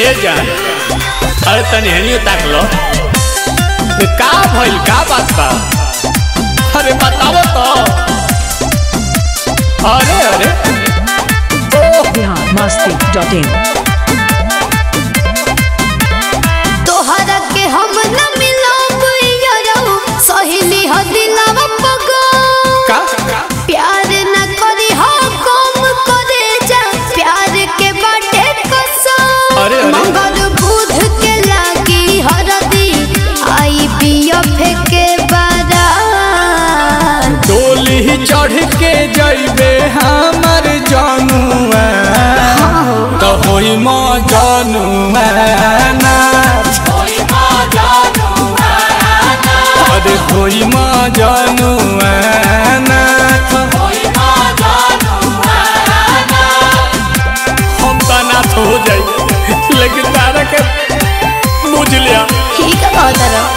ए जान अरे तनी हनियो ताक लो का भइल का बात बा अरे बताओ तो अरे अरे बिहार मस्ती डॉट इन तोहरा के हम न मिलब यारो सहेली ह दिलवा पगो का प्यार न करी हो कम करे जा प्यार के बाटे कसम अरे, अरे। मगर बुध के लागी हरदी आई पियो फेके बारा डोली चढ़ के जइबे हमर जानुआ तो होई म जानुआ ना अरे होई म जानुआ ना हम तो नाथ हो जाई लेकिन तारा के बुझ लिया ठीक है बहुत तरह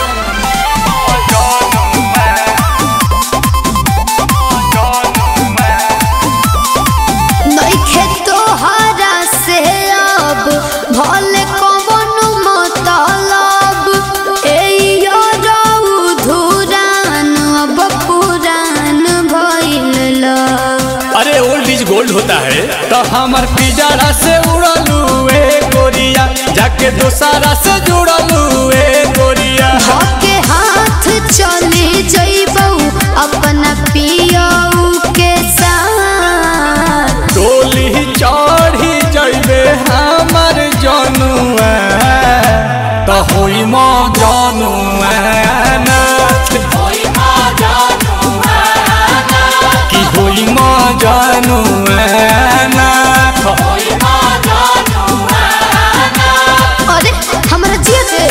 नइखे तोहरा से अब भले कवन मतलब ए रऊ धुरान अब पुरान भइल लव। अरे ओल्ड इज गोल्ड होता है तो हमार पिजड़ा से उड़लू ए गोरिया जाके दोसारा से जुड़लू ए गोरिया धके हाथ चले जइबौ अपना पियऊ के साथ डोली चढ़ी जइबे हमार जनुआ तो होई म जनुआ नाथ कि होई म जनुआ नाथ अरे हमरा जिया के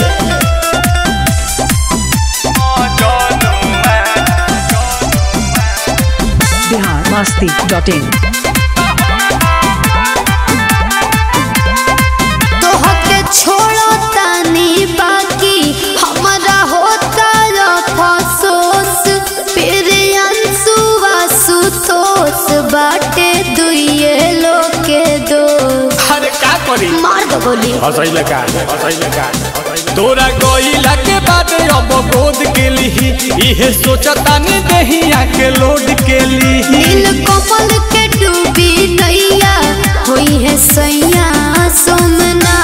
बिहार मस्ती डॉट इन तोहके छोड़ो तानी बाकी हमारा होता अफसोस फिर अंसुआ सुतोस बाटे दुइये लोके दो अरे का करी मार दो गोली हसैले का हसैले का तोरा गइला के बाद अब गोद के लिही इहे सोचतानी देहिया के लोड के लिही नील कमल के डूबी नैया हुई है सैया सोमना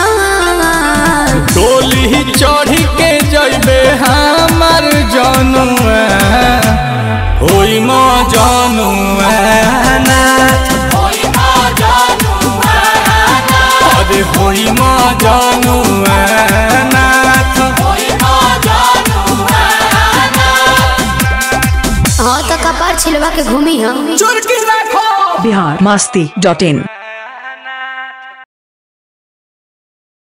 डोली चढ़ी के जइबे हमर जनुआ होई म जनुआ नाथ अरे होई म जनुआ नाथ हाँ तो कपार छिलवा के घूमी हम चुरकी राखो बिहार मस्ती डॉट इन